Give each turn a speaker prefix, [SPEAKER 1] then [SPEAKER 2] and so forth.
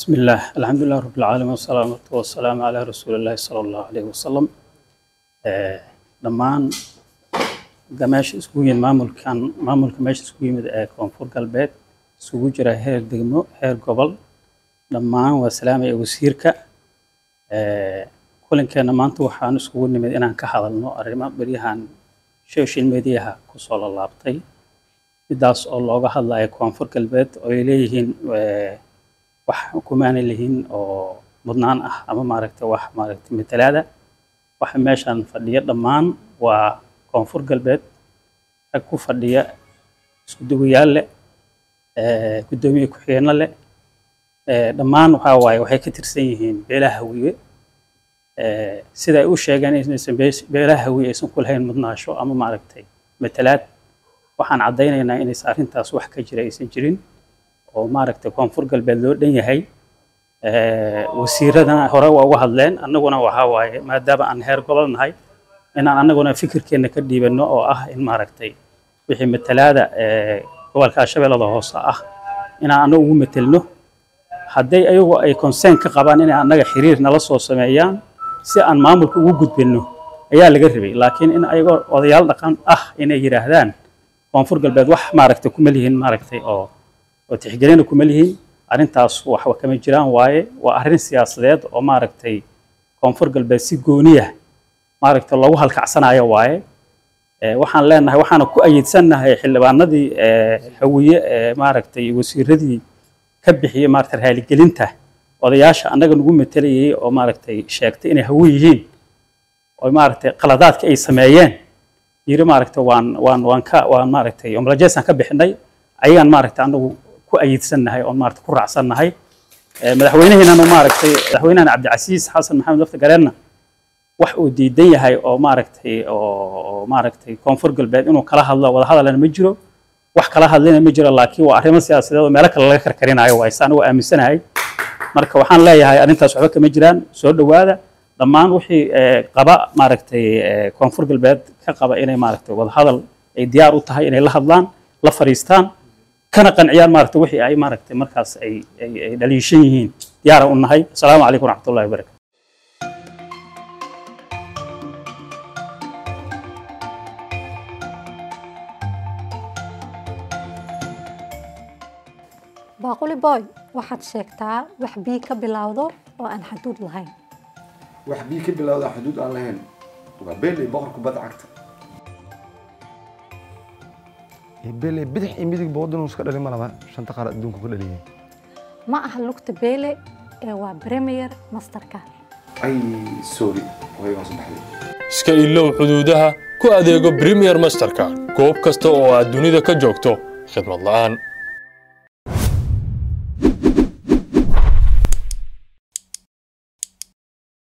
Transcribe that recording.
[SPEAKER 1] بسم الله الحمد لله رب العالمين والصلاة والسلام على رسول الله صلى الله عليه وسلم dhammaan meesha isugu yimid maamulkan maamulka meesha isugu yimid ee koonfur galbeed isugu jira heer degmo heer gobol dhammaan waa salaamaya wasiirka kulankeena maanta waxaan isugu nimid inaan ka hadalno arrimo beryahan social mediaha kusoo lalaabtay midaas oo looga hadlayo koonfur galbeed oo ay leeyihiin wax kumaanay lihiin oo mudnaan ah ama maaragtay wax maaragtay matalaada waxa meeshan fadhiya dhammaan waa koonfur galbeed rag ku fadhiya isku duwayaal leh guddoomiye ku-xigeenno leh dhammaan waxaa waaye waxay ka tirsan yihiin beelaha hawiye sida ay u sheegeen inaysan beelaha hawiye aysan ku lahayn mudnaasho ama maaragtay matalaad waxaan caddaynaynaa inaysan arrintaas wax ka jira aysan jirin oo maaragtay koonfur galbeed loo dhan yahay wasiiradana hore waa uga hadleen annaguna waxaa waaye maadaama aan heer gobol nahay inaan annaguna fikirkeenna ka dhiibanno oo ah in maaragtay wixii matalaada gobolka shabeellada hoose ah inaan annagu ugu metelno hadday ayagu ay consern ka qabaan inay annaga xiriir nala soo sameeyaan si aan maamulka ugu gudbinno ayaa laga rabay laakiin in ayagoo odayaal dhaqan ah inay yidhaahdaan koonfur galbeed wax maaragtay kuma lihiin maaragtay oo oo tixgelina kuma lihiin arrintaas waxba kama jiraan waaye waa arrin siyaasadeed oo maaragtay koonfur galbeed si gooniya maaragtay loogu halkacsanayo waaye waxaan leenahay waxaana ku ayidsannahay xildhibaanadii hawiye ee maaragtay wasiiradii ka bixiyey maaragtay raaligelinta odayaasha annaga nagu matelayay oo maaragtay sheegtay inay hawi yihiin oo maaragtay qaladaadka ay sameeyeen yiri maaragtay waan waan waan ka waan maaragtay omlajeesaan ka bixinay ayagaan maaragtay anagu ku ayidsannahay oon maaragtay ku raacsannahay madaxweynaheennana maaragtay madaxweynahana cabdicasiis xasan maxamed lafta gareenna wax uu diidan yahay oo maaragtay oo maaragtay koonfur galbeed inuu kala hadlo wada hadalana ma jiro wax kala hadlina ma jiro laakiin waa arrimo siyaasadeed oo meelo kale laga karkarinayo waay saan ugu aaminsanahay marka waxaan leeyahay arrintaas waxba kama jiraan soo dhowaada dhammaan wixii qaba maaragtay koonfur galbeed ka qaba inay maaragtay wada hadal ay diyaar u tahay inay la hadlaan la fariistaan kana qanciyaan maaragtay wixii ay maaragtay markaas ay ay dhaliishan yihiin diyaara u nahay asalaamu calaykum waraxmatullahi wabarakatu
[SPEAKER 2] baaquli boy waxaad sheegtaa wax bii ka bilowdo oo aan xaduud lahayn
[SPEAKER 3] wax bii ka bilowda xuduud aan lahayn waa beeley boqorka badda cagta
[SPEAKER 4] beeley bidix iyo midig boodinu iska dhali malaba shanta qaar adduunku ka dhaliyay
[SPEAKER 2] ma aha lugta beele ee waa premier masterka
[SPEAKER 3] ay sorry way hoos baxday
[SPEAKER 5] iska ilow xuduudaha ku adeego premier masterka goob kasta oo aad dunida ka joogto khidmad la'aan